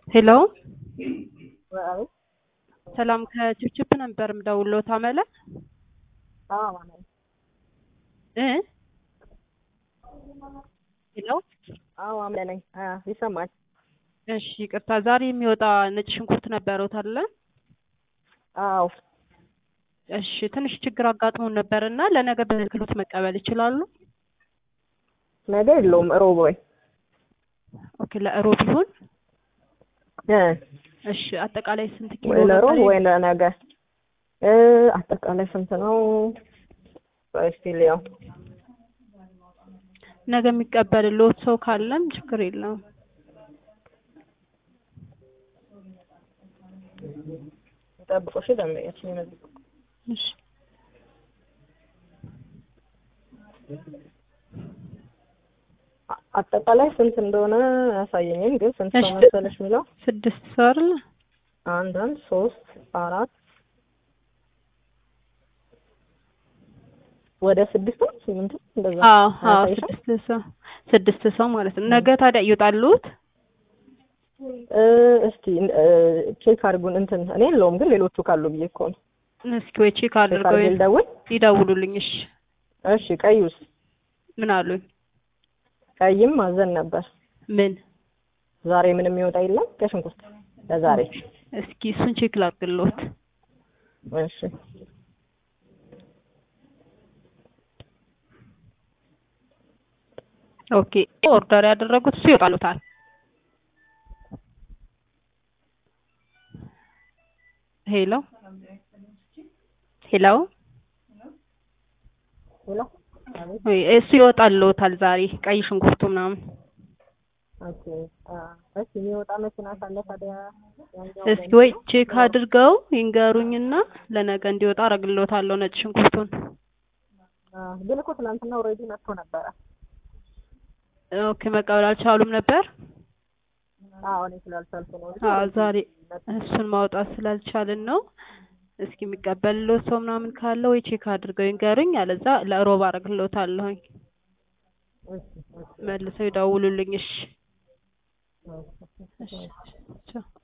ሄሎ አቤት ሰላም ከችፕችፕ ነበር የምደውለው ታመለ አዎ ማለት እ ሄሎ አዎ አምለ ነኝ አ ይሰማል እሺ ይቅርታ ዛሬ የሚወጣ ነጭ ሽንኩርት ነበረውት አለ አዎ እሺ ትንሽ ችግር አጋጥሞን ነበርና ለነገ በክሎት መቀበል ይችላሉ ነገ የለውም እሮብ ወይ ኦኬ ለእሮብ ይሁን እ እሺ አጠቃላይ ስንት ኪሎ ወይ ለሮብ ነበር? ወይ ለነገ እ አጠቃላይ ስንት ነው? ቆይ እስኪ ልየው። ነገ የሚቀበልልዎት ሰው ካለም ችግር የለውም ጠብቆ እሺ ደንበኛችን ይመዝግቡ። እሺ አ- አጠቃላይ ስንት እንደሆነ አያሳየኝም፣ ግን ስንት ሰው እሺ። መሰለሽ የሚለው ስድስት ሰው አይደለ አንድ አንድ ሶስት አራት ወደ ስድስት ነው ስምንት ነው እንደዛ አዎ አዎ አያሳይሽም? ስድስት ሰው ስድስት ሰው ማለት ነው ነገ ታዲያ ይወጣሉት እ እስቲ እ ቼክ አድርጉን እንትን እኔ የለውም ግን ሌሎቹ ካሉ ብዬ እኮ ነው። እስኪ ወይ ቼክ ቼክ አድርገው አድርጌ ልደውል? ይደውሉልኝ እሺ እሺ ቀዩስ ምን አሉኝ ቀይም ማዘን ነበር። ምን ዛሬ ምንም የሚወጣ የለም ከሽንኩርት ለዛሬ። እስኪ እሱን ቼክ ላድርግልዎት እሺ ኦኬ ኦርደር ያደረጉት እሱ ይወጣሉታል ሄሎ ሄሎ ሄሎ አቤት ወይ እሱ ይወጣልዎታል ዛሬ ቀይ ሽንኩርቱ ምናምን ኦኬ አ እሺ የሚወጣ መኪና ካለ ታዲያ ያኛው እስኪ ወይ ቼክ አድርገው ይንገሩኝና ለነገ እንዲወጣ አረግልዎታለሁ ነጭ ሽንኩርቱን አ ግን እኮ ትናንትና ኦልሬዲ መጥቶ ነበረ። ኦኬ መቀበል አልቻሉም ነበር አዎ እኔ ስላልቻልኩ ነው እንጂ አዎ ዛሬ መጥቶ እሱን ማውጣት ስላልቻልን ነው እስኪ የሚቀበልልዎት ሰው ምናምን ካለ ወይ ቼክ አድርገው ይንገሩኝ አለዛ ለሮብ አረግልዎታለሁኝ እሺ እሺ መልሰው ይደውሉልኝ እሺ እሺ እሺ ቻው